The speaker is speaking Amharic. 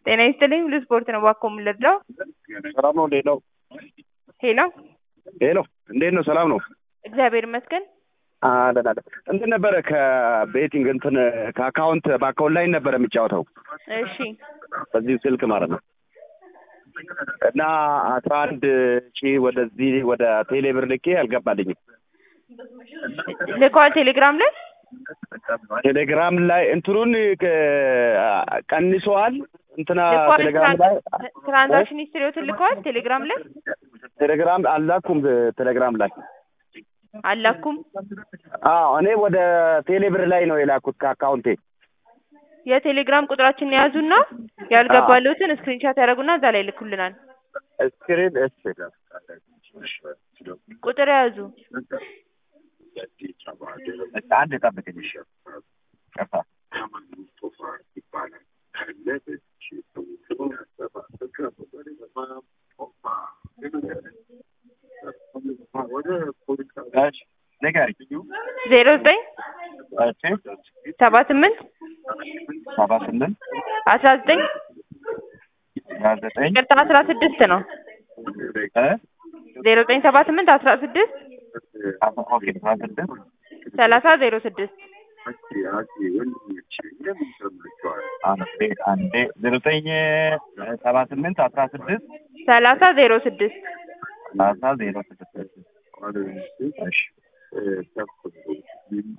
ጤና ይስጥልኝ ሁሉ ስፖርት ነው እባክዎ የምንረዳው? ሰላም ነው? እንዴት ነው? ሄሎ ሄሎ እንዴት ነው? ሰላም ነው? እግዚአብሔር ይመስገን። አለን አለን። እንትን ነበረ ከቤቲንግ እንትን ከአካውንት በአካውንት ላይ ነበረ የሚጫወተው እሺ በዚህ ስልክ ማለት ነው እና አስራ አንድ ሺህ ወደዚህ ወደ ቴሌብር ልኬ አልገባልኝም። ልከዋል ቴሌግራም ላይ ቴሌግራም ላይ እንትኑን ቅ- ቀንሰዋል። እንትና ልከዋል ቴሌግራም ላይ ትራንዛክሽን ሂስትሪዎትን ልከዋል ቴሌግራም ላይ ቴሌግራም አላኩም። ቴሌግራም ላይ አላኩም። አዎ እኔ ወደ ቴሌብር ላይ ነው የላኩት ከአካውንቴ። የቴሌግራም ቁጥራችንን የያዙና ያልገባሉትን ስክሪንሻት ያደረጉና እዛ ላይ ልኩልናል። ስክሪን እሺ ቁጥር የያዙ አንድ ጠብቅኝ። እሺ ቀፋ እሺ ንገሪኝ። ዜሮ ዘጠኝ እሺ ሰባ ስምንት ሰባ ስምንት አስራ ዘጠኝ አስራ ዘጠኝ ቅርታ አስራ ስድስት ነው እ ዜሮ ዘጠኝ ሰባ ስምንት አስራ ስድስት አስራ ኦኬ አስራ ስድስት ሰላሳ ዜሮ ስድስት አንዴ አንዴ ዜሮ ዘጠኝ ሰባ ስምንት አስራ ስድስት ሰላሳ ዜሮ ስድስት ሰላሳ ዜሮ ስድስት እሺ